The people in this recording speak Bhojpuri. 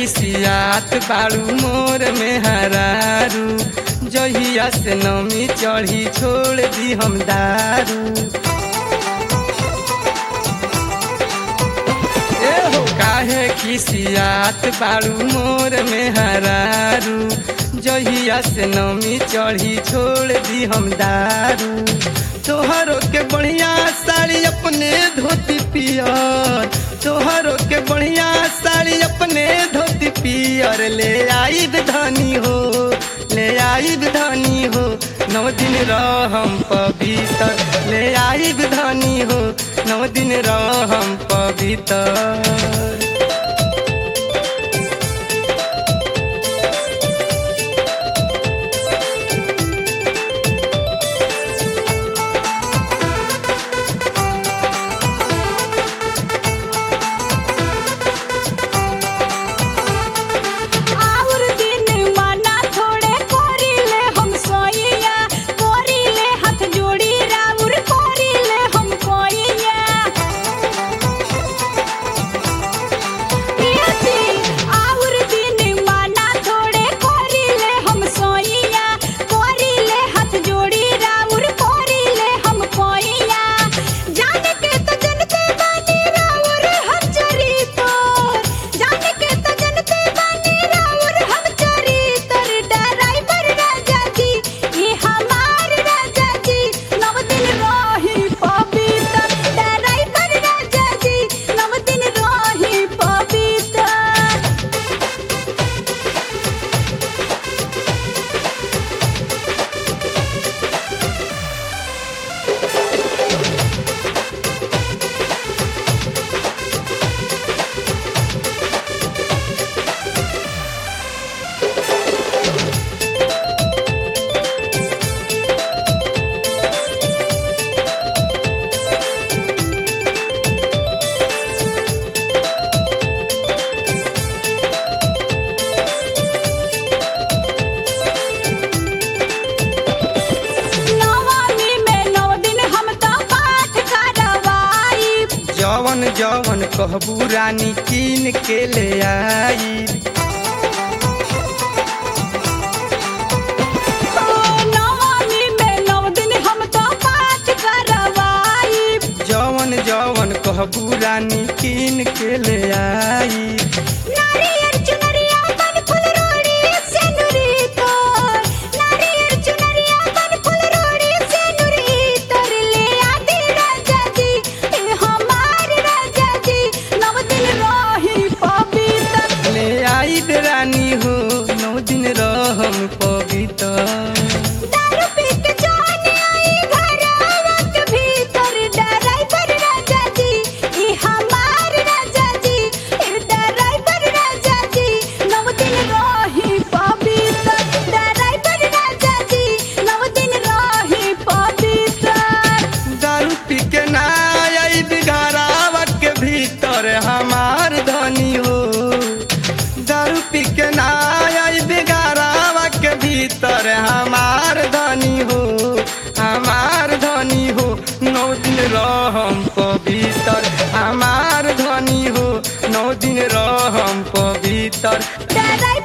खिसियात बाड़ू मोर में हरारू जहिया से नमी चढ़ी छोड़ दी हम दारू ए हो काहे खिसियात बाड़ू मोर में हरारू जहिया से नमी चढ़ी छोड़ दी हम दारू तोहरो के बढ़िया साड़ी अपने धोती पियर तोहरो के बढ़िया साड़ी अपने धोती पियर ले आई धनी हो ले आई धनी हो नौ दिन रहम पवित्र ले आई धनी हो नौ दिन रहम पवित्र आउर दिन माना थोड़े कोरिले हम सोइया कोरिले हाथ जोड़ी राउर कोरिले हम कोइया पियासी आउर दिन माना थोड़े कोरिले हम सोइया कोरिले हाथ जोड़ी राउर कोरिले हम कोइया जाने के तो जनते बानी राउर हम चरी तोर जाने के तो जनते बानी राउर हम चरी तोर ड्राइवर राजा जी ये हमार राजा जी नव दिन रही पवित्र ड्राइवर राजा जी नव दिन रही पवित्र नवमी में नौ दिन हम तो पाठ करवाई जवन जवन कहबू रानी कीन के ले आई नवमी में नौ दिन हम तो पाठ करवाई जवन जवन कहबू रानी कीन के ले आई नारियर चुनरिया बन फुल रोड़ी से नुरी तोर नारियर चुनरिया बन फुल रोड़ी से नुरी तोर ले आदि राजा जी ए हमार राजा जी नव दिन रही पवित्र ले आई रानी हो नौ दिन रहम पवित्र दारू पी के जान आई घर आवत भीतर ड्राइवर राजा जी ई हमार राजा जी ई ड्राइवर राजा जी नव दिन रही पवित्र ड्राइवर राजा जी नव दिन रही पवित्र दारू पी के ना आई बिघारावा के भीतर हमार धनी हो दारू पी के ना आई बिघारावा के भीतर हमार धनी हो हमार धनी हो नौ दिन रहम पवित्र हमार धनी हो नौ दिन रहम पवित्र ड्राइवर